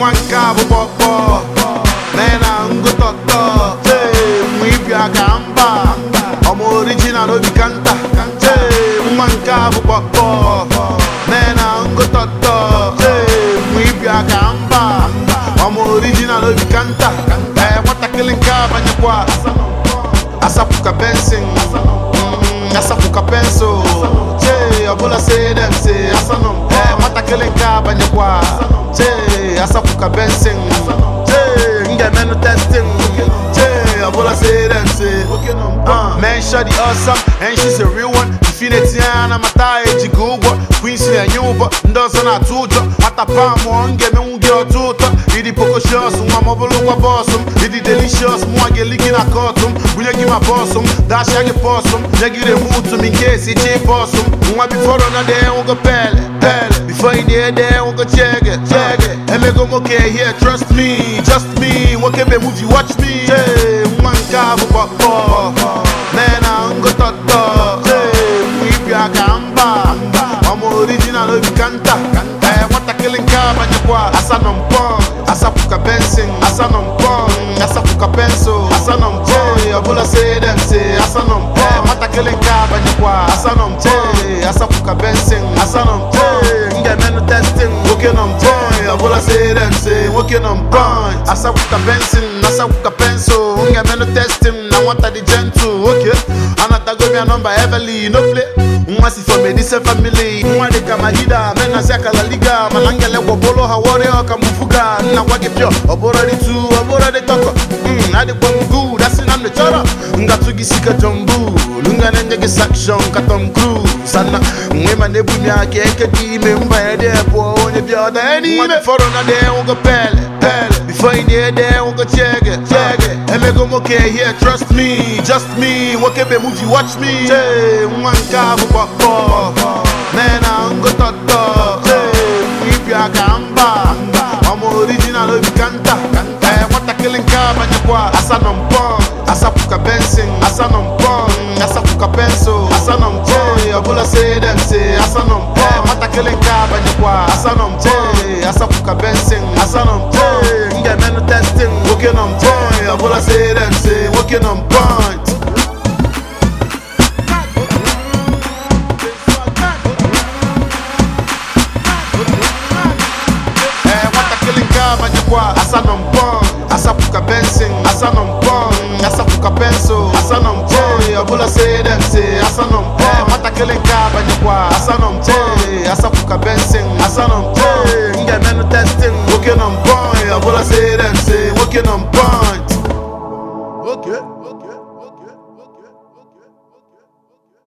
nwa nke a bụ kpọkpọ mee na ngụtọtọ Hey, nwa ịbịa ka mba ọmụ original obi ka nta Hey, nwa nke a bụ kpọkpọ mee na ngụtọtọ Hey, nwa ịbịa ka mba ọmụ original obi ka nta Ee, nwatakịrị nke a banyekwa asapụka bensin Mm, asapụka pensụl chee ọbụla say dem say asanọm ee nwatakịrị nke a banyekwa chee asapụka bensin chee m ga-emenụ testin chee ọbụla say dem say Uh, man shot the awesome and she's a real one infinity na mata ejigo ụgwọ queens na-enye ụbọ ndị ọzọ na-atụ ụjọ nwata pam ọ m ga-emenwu gị ọtọ ụtọ ịdị pokoshios nwa ma ọ bụrụ ụgwọ bọsụ m ịdị delicious mụnwa ga-eli gị na kọtụ m bunye gị ma bọsụ m dashia gị pọsụ m nye gị remutu m nke esi chi bọsụ m nwa biforo na de nwụgo pele pele bifo ị na-ede nwụgo chege chege emego nwoke here trust me just me nwoke be movie watch me Hey, nwa nke a bụ kpọkpọ mee na ngụtọtọ Hey, nwa ịbịa ka mba ọmụ original obi ka nta ee nwatakịrị nke a banyekwa asanọ mpọ asapụka bensin asanọ mpọ asapụka pensụl asanọ mpọ ọbụla say dem say asanọ mpọ nwatakịrị nke a banyekwa asanọ mpọ asapụka bensin asanọ mpọ m ga-emenụ testin nwoke nọ mpọ ọbụla say dem say nwoke nọ mpọ asapụka bensin asapụka pensụl m ga-emenụ testin na nwata dị gentle oke anatago m ya nọmba Everly no play nwa si from a decent family nwa dị ka mahida menasi akala liga mana ngele gwọbụrụ ha wọrị ọka mfuga nna gwa gị pịọ ọbụrụ dị tu ọbụrụ dị tọkọ Mm, adịkwa m good asị na m chọrọ ngatụ gị si ka John Bull nga na-enye gị sakshọn ka Tom Cruise ana nwe ma na-ebu m ya ka eke gị ime mbanye dị pụọ onye bịa ọda ya n'ime fọrọ na dị nwụgo pele pele bifo ị na-ede nwụgo chege chege emego nwoke here trust me just me nwoke be movie watch me Chee, nwa nke a bụ kpọkpọ mee na ngụtọtọ Chee, ịbịa ka mba ọmụ original obi ka nta ee nwatakịrị nke a banyekwa asanọ mpọ asapụka bensin asanọ mpọ asapụka pensụl asanọ mpọ ọbụla say dem say asanọ mpọ nwatakịrị nke a banyekwa asanọ mpọ asapụka bensin asanọ mpọ m ga-emenụ testin nwoke nọ mpọ ọbụla say dem say nwoke nọ mpọ ee nwatakịrị nke a banyekwa asanọ mpọ asapụka bensin asanọ mpọ asapụka pensụl asanọ mpọ ọbụla say dem say asanọ mpọ nwatakịrị nke a banyekwa asanọ mpọ asapụka bensin asanọ mpọ m ga-emenụ testin nwoke nọ mpọ ọbụla say dem say nwoke nọ mpọ okay